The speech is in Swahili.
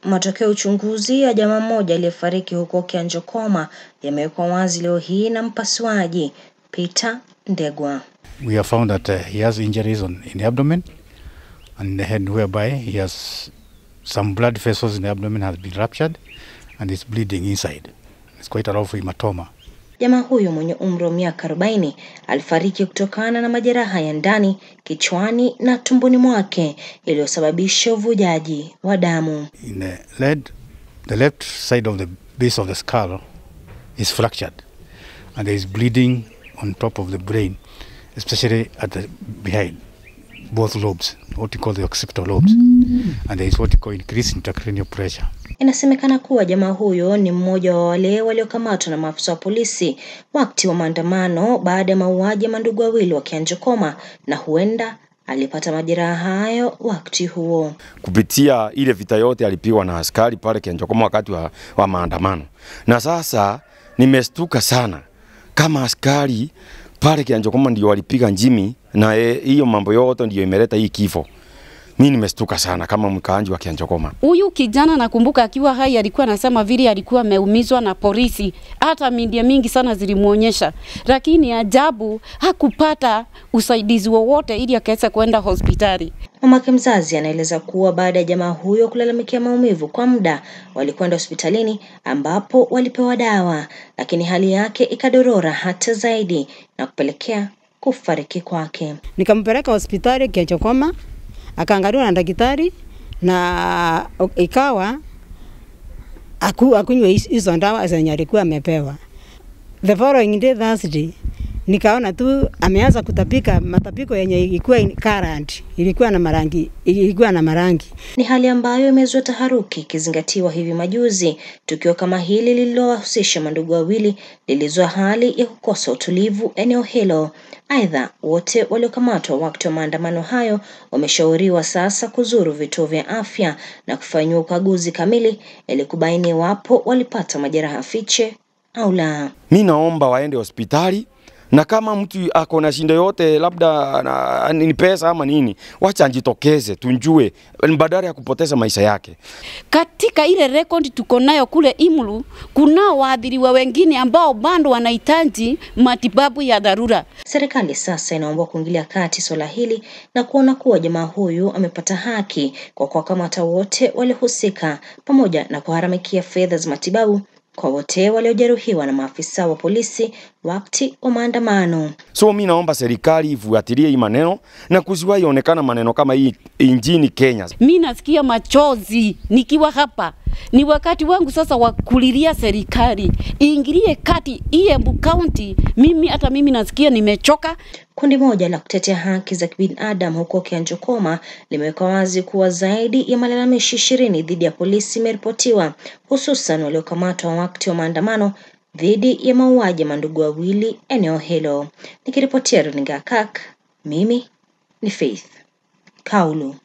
Matokeo ya uchunguzi ya jamaa mmoja aliyefariki huko Kianjokoma yamewekwa wazi leo hii na mpasuaji Peter Ndegwa. We have found that uh, he has injuries on, in the abdomen and the head whereby he has some blood vessels in the abdomen has been ruptured and is bleeding inside. It's quite a lot of hematoma. Jamaa huyo mwenye umri wa miaka 40 alifariki kutokana na majeraha ya ndani kichwani na tumboni mwake yaliyosababisha uvujaji wa damu. In the lead, the left side of the base of the skull is fractured and there is bleeding on top of the brain, especially at the behind both lobes, what you call the occipital lobes. And there is what you call increased intracranial pressure. Inasemekana kuwa jamaa huyo ni mmoja wa wale waliokamatwa na maafisa wa polisi wakati wa maandamano baada ya mauaji ya mandugu wawili wa Kianjokoma na huenda alipata majeraha hayo wakati huo. kupitia ile vita yote alipigwa na askari pale Kianjokoma wakati wa, wa maandamano. Na sasa nimestuka sana kama askari pale Kianjokoma ndio walipiga njimi na eh, hiyo mambo yote ndio imeleta hii kifo. Mimi nimestuka sana kama mkaanji wa Kianjokoma. Huyu kijana nakumbuka akiwa hai alikuwa anasema vile alikuwa ameumizwa na polisi, hata media mingi sana zilimuonyesha, lakini ajabu hakupata usaidizi wowote ili akaweza kwenda hospitali. Mamake mzazi anaeleza kuwa baada ya jamaa huyo kulalamikia maumivu kwa muda, walikwenda hospitalini ambapo walipewa dawa, lakini hali yake ikadorora hata zaidi na kupelekea kufariki kwake. Nikampeleka hospitali Kiachokoma, akaangaliwa na daktari na ikawa aku, akunywe hizo- hizo dawa zenye alikuwa amepewa. The following day Thursday nikaona tu ameanza kutapika matapiko yenye ilikuwa in- current, ilikuwa na marangi, ilikuwa na marangi. Ni hali ambayo imezua taharuki ikizingatiwa hivi majuzi tukio kama hili lililowahusisha mandugu wawili lilizua hali ya kukosa utulivu eneo hilo. Aidha, wote waliokamatwa wakati wa maandamano hayo wameshauriwa sasa kuzuru vituo vya afya na kufanyiwa ukaguzi kamili ili kubaini iwapo walipata majeraha fiche au la. Mi naomba waende hospitali na kama mtu ako na shinda yote labda na, ni pesa ama nini, wacha njitokeze tunjue, badala ya kupoteza maisha yake. Katika ile rekodi tuko nayo kule Imulu, kunao waathiriwa wengine ambao bado wanahitaji matibabu ya dharura. Serikali sasa inaomba kuingilia kati swala hili na kuona kuwa jamaa huyu amepata haki kwa kuwakamata wote waliohusika pamoja na kuharamikia fedha za matibabu kwa wote waliojeruhiwa na maafisa wa polisi wakati wa maandamano. So mi naomba serikali ifuatilie hii maneno na kusiwahi onekana maneno kama hii nchini Kenya. Mi nasikia machozi nikiwa hapa. Ni wakati wangu sasa wa kulilia serikali iingilie kati hii Embu County. Mimi hata mimi nasikia nimechoka. Kundi moja la kutetea haki za kibinadamu huko Kianjokoma limeweka wazi kuwa zaidi ya malalamishi ishirini dhidi ya polisi imeripotiwa, hususan waliokamatwa wakati wa maandamano dhidi ya mauaji ya mandugu wawili eneo hilo. Nikiripotia runinga ya KAK, mimi ni Faith Kaulu.